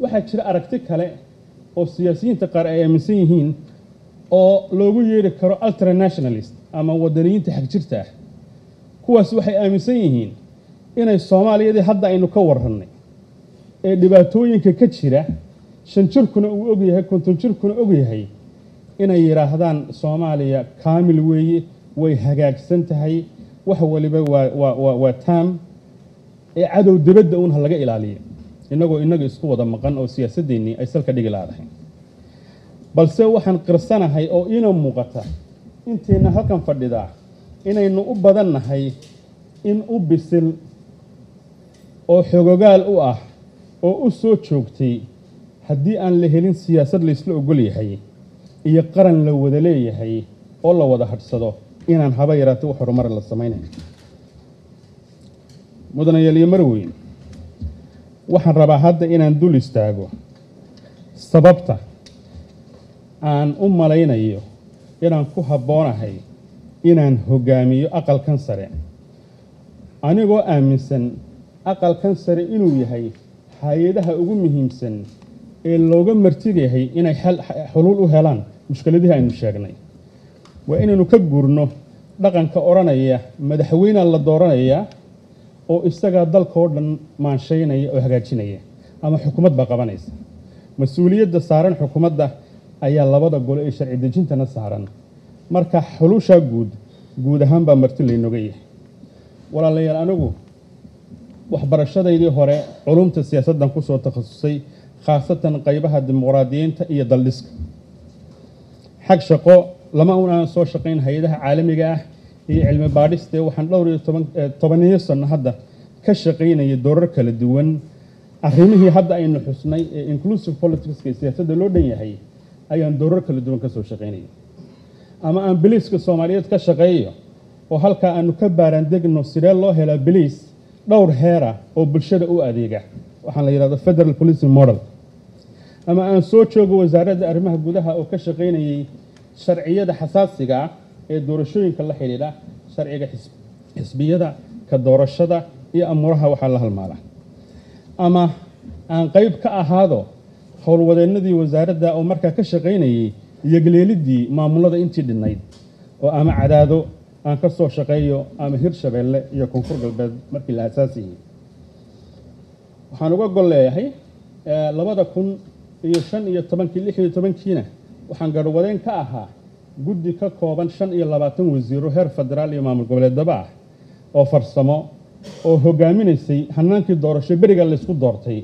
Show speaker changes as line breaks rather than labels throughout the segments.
waxaa jira aragti kale oo siyaasiyiinta qaar ay aaminsan yihiin oo loogu yeeri karo ultranationalist ama wadaniyiinta xagjirta ah kuwaas waxay aaminsan yihiin inay soomaaliyadii hadda aynu ka warrannay ee dhibaatooyinka ka jira shan jirkuna uu ogyahay konton jirkuna ogyahay inay yidhaahdaan soomaaliya kaamil weeye way hagaagsan tahay wax waliba waa waa waa waa taam ee cadow dibadda uun ha laga ilaaliyo innagoo innaga isku wada maqan oo siyaasaddeennii ay salka dhigi laadahay balse waxaan qirsanahay oo iina muuqata intayna halkan fadhidaa inaynu u badannahay in u bisil oo xogogaal u ah oo u soo joogtay haddii aan la helin siyaasad laysla ogol yahay iyo qaran la wada leeyahay oo la wada hadhsado inaan haba yaraatay wax horumar la samaynayn mudanayaal iyo marweyn waxaan rabaa hadda inaan dul istaago sababta aan u malaynayo inaan ku habboonahay inaan hoggaamiyo aqalkan sare anigoo aaminsan aqalkan sare inuu yahay hay-adaha ugu muhiimsan ee looga martigayahay inay xuluul u helaan mushkiladihii aynu sheegnay waa inaynu ka guurno dhaqanka odhanaya madaxweynea la dooranayaa oo isagaa dalkao dhan maanshaynaya oo hagaajinaya ama xukuumad baa qabanaysa mas-uuliyadda saaran xukuumadda ayaa labada gole ee sharci dejintana saaran marka xulushaa guud guud ahaan baa marti laynoga yahay walaalayaal anigu waxbarashadaydii hore culumta siyaasaddan ku soo takhasusay khaasatan qaybaha dimuqraadiyiinta iyo daldhiska xag shaqo lama un aan soo shaqayn hay-adaha caalamiga ah iyo cilmi baadhistee waxaan dhowr iyo tobaniyo sanno hadda ka shaqaynayay doorar kala duwan arrimihii hadda aynu xusnay ee inclusive politicska ee siyaasadda loo dhan yahay ayaan doorar kala duwan ka soo shaqaynayay ama aan biliiska soomaaliyeed ka shaqeeyo oo halkaa aanu ka baaraandegno sidee loo helaa biliis dhowr heera oo bulshada u adeega waxaan la yidhahdo federal policing model ama aan soo joogo wasaaradda arrimaha gudaha oo ka shaqaynayay sharciyada xasaasiga ah ee doorashooyinka la xidhiidha sharciga xisbiyada ka doorashada iyo amuuraha waxaa la halmaala ama aan qayb ka ahaado howlwadeennadii wasaaradda oo markaa ka shaqaynayay iyogleelidii maamulada intii dhinnayd oo ama cadaado aan ka soo shaqeeyo ama hirshabeelle iyo koonfur galbeed markii la asaasiyey waxaan uga gol leeyahay labada kun iyo shan iyo tobankii lix iyo tobankiina waxaan garhwadeen ka ahaa guddi ka kooban shan iyo labaatan wasiiro heer federaal iyo maamul goboleedaba ah oo farsamo oo hogaaminaysay hanaankii doorasho beriga laysku doortay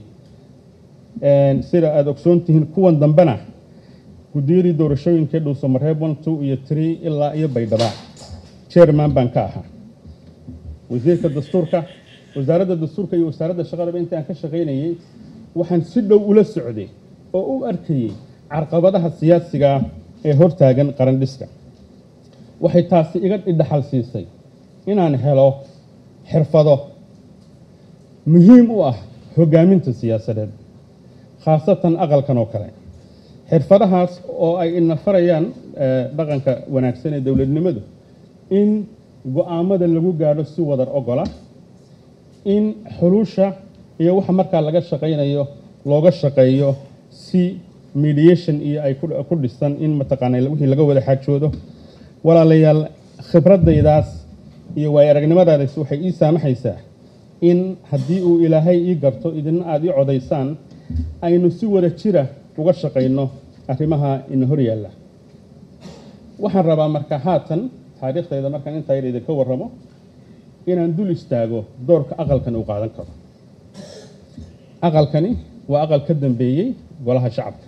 sida aada ogsoon tihiin kuwan dambena guddiyadii doorashooyinkee dhuuso mareeb one two iyo tree ilaa iyo baydhaba chairman baan ka ahaa wasiirka dastuurka wasaaradda dastuurka iyo wasaaradda shaqadaba inta aan ka shaqaynayay waxaan si dhow ula socday oo u arkayey carqabadaha siyaasiga ee hortaagan qarandhiska waxay taasi iga idhaxal siisay inaan helo xirfado muhiim u ah hoggaaminta siyaasadeed khaasatan aqalkan oo kale xirfadahaas oo ay ina farayaan dhaqanka wanaagsan ee dowladnimadu in go-aamada lagu gaadho si wadar ogola in xuluusha iyo waxa markaa laga shaqaynayo looga shaqeeyo si mediation iyo ay ku dhisan in mataqaana wixii laga wada xaajoodo walaalayaal khibradaydaas iyo waay aragnimadaadaas waxay ii saamaxaysaa in haddii uu ilaahay ii garto idina aada ii codaysaan aynu si wada jira uga shaqayno arrimaha ina hor yaalla waxaan rabaa marka haatan taariikhdayda markaan intaa yar idinka warramo inaan dul istaago doorka aqalkan uu qaadan karo aqalkani waa aqal ka dambeeyey golaha shacabka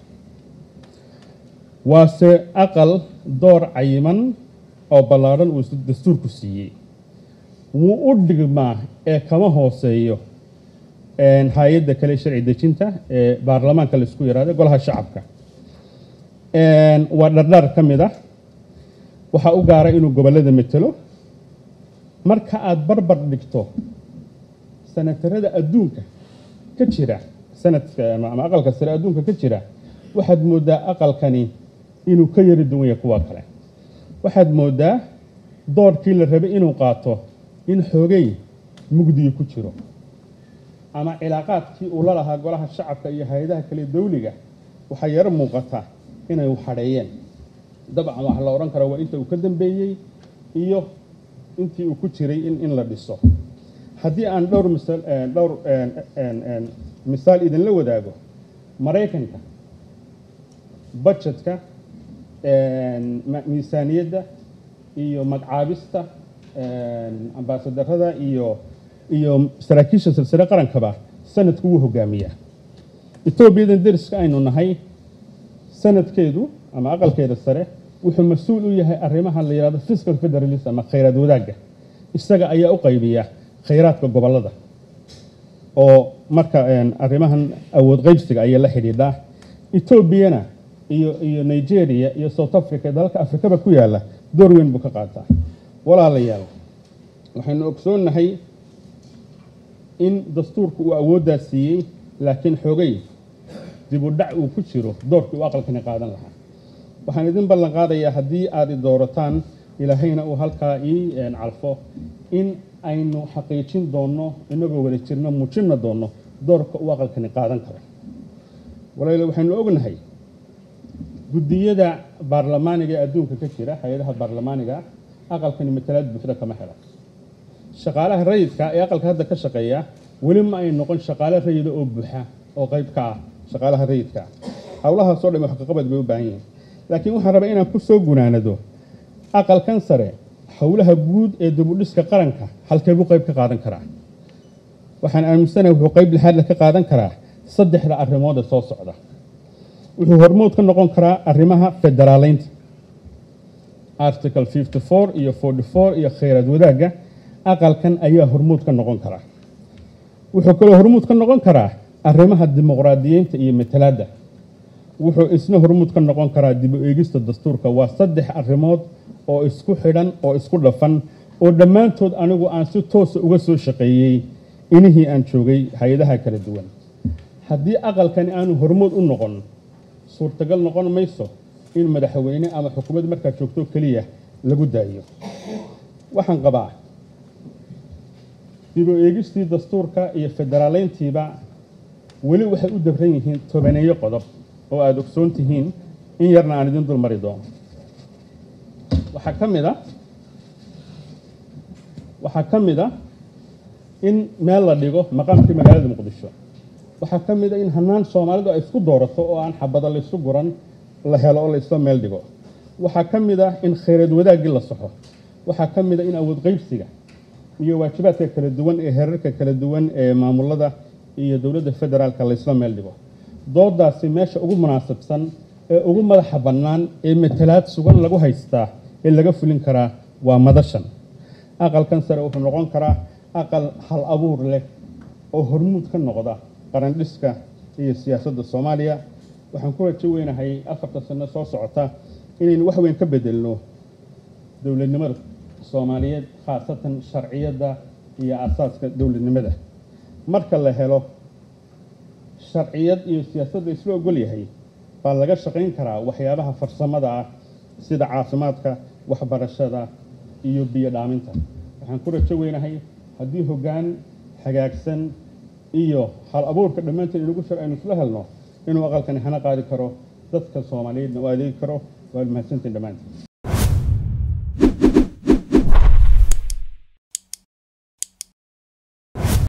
waase aqal door cayiman oo ballaadhan uu dastuurku siiyey wuu u dhigmaa ee kama hooseeyo hay-adda kale sharci dejinta ee baarlamaanka laisku yihahdo golaha shacabka waa dhardhaar ka mid ah waxaa u gaara inuu gobollada metelo marka aada barbar dhigto sanatarada adduunka ka jira sanadka ama aqalka sare adduunka ka jira waxaad mooddaa aqalkani inuu ka yari duwan yahay kuwa kale waxaad mooddaa doorkii la rabay inuu qaato in xoogay mugdiga ku jiro ama cilaaqaadkii uu la lahaa golaha shacabka iyo hay-adaha kale dawliga waxaa yaro muuqata inay waxadheeyeen dabcan waxaa la odhan karaa waa inta uu ka dambeeyey iyo intii uu ku jiray in in la dhiso haddii aan dhowr misal dhowr misaal idinla wadaago maraykanka budgetka miisaaniyadda iyo magcaabista ambaasadarada iyo iyo saraakiisha silsile qarankaba sanadku wuu hogaamiyaa etoobiyadan deriska aynu nahay sanadkeedu ama aqalkeeda sare wuxuu mas-uul u yahay arrimaha la yidhahdo fiscal federalism ama khayraad wadaagga isaga ayaa u qaybiya khayraadka gobollada oo marka arrimahan awood qaybsiga ayaa la xidhiidhaa etoobiyana iyo iyo nigeria iyo south africa dalalka afrikaba ku yaalla door weyn buu ka qaataa walaalayaal waxaynu ogsoonnahay in dastuurku uu awooddaas siiyey laakiin xoogay dib u dhac uu ku jiro doorkii uu aqalkani qaadan lahaa waxaan idin ballan qaadayaa haddii aad i doorataan ilaahayna uu halkaa ii calfo in aynu xaqiijin doonno inagoo wada jirno muujinna doonno doorka uu aqalkani qaadan karo walaal waxaynu ognahay guddiyada baarlamaaniga ee adduunka ka jira hay-adaha baarlamaaniga aqalkani matalaad buuxda kama helo shaqaalaha rayidka ee aqalka hadda ka shaqeeya weli ma ay noqon shaqaale rayida oo buuxa oo qayb ka ah shaqaalaha rayidka howlahaasoo dhan wax kaqabad bay u baahan yihiin laakiin waxaan rabaa inaan ku soo gunaanado aqalkan sare howlaha guud ee dibudhiska qaranka halkee buu qayb ka qaadan karaa waxaan aaminsanahay wuxuu qayb lixaadle ka qaadan karaa saddexda arrimood ee soo socda wuxuu hormood ka noqon karaa arrimaha federaaleynta article fifty four iyo forty four iyo khayraad wadaagga aqalkan ayaa hormuud ka noqon karaa wuxuu kaloo hormuud ka noqon karaa arrimaha dimuqraadiyiinta iyo matalaadda wuxuu isna hormuud ka noqon karaa dib u eegista dastuurka waa saddex arrimood oo isku xidhan oo isku dhafan oo dhammaantood anigu aan si toosa uga soo shaqeeyey inihii aan joogay hay-adaha kala duwan haddii aqalkani aanu hormood u noqon suurtagal noqon mayso in madaxweyne ama xukuumad markaa joogto keliya lagu daayo waxaan qabaa dib u eegistii dastuurka iyo federaaleyntiiba weli waxay u dabran yihiin tobaneeyo qodob oo aada ogsoon tihiin in yarna aan idin dul mari doono waxaa ka mid a waxaa ka mid a in meel la dhigo maqaamkii magaalada muqdisho waxaa ka mid a in hanaan soomaalidu ay isku doorato oo aan xabada laysu guran la helo oo laysla meel dhigo waxaa ka mid ah in khayraad wadaaggii la saxo waxaa ka mid a in awood qaybsiga iyo waajibaadka kala duwan ee heerarka kala duwan ee maamulada iyo dowladda federaalka laysla meel dhigo doodaasi meesha ugu munaasabsan ee ugu madaxa bannaan ee matalaad sugan lagu haystaa ee laga fulin karaa waa madashan aqalkan sare wuxuu noqon karaa aqal hal abuur leh oo hormuud ka noqda qarandhiska iyo siyaasadda soomaaliya waxaan ku rajo weynahay afarta sano soo socota inaynu wax weyn ka bedelno dowladnimada soomaaliyeed khaasatan sharciyadda iyo asaaska dowladnimada marka la helo sharciyad iyo siyaasadda isla ogol yahay baa laga shaqayn karaa waxyaabaha farsamada ah sida caafimaadka waxbarashada iyo biyo dhaaminta waxaan ku rajo weynahay haddii hoggaan hagaagsan iyo hal abuurka dhammaanteen inagu shar aynu isla helno inuu aqalkani hana qaadi karo dadka soomaaliyeedna u adeegi karo waad mahadsantiin dhammaantiin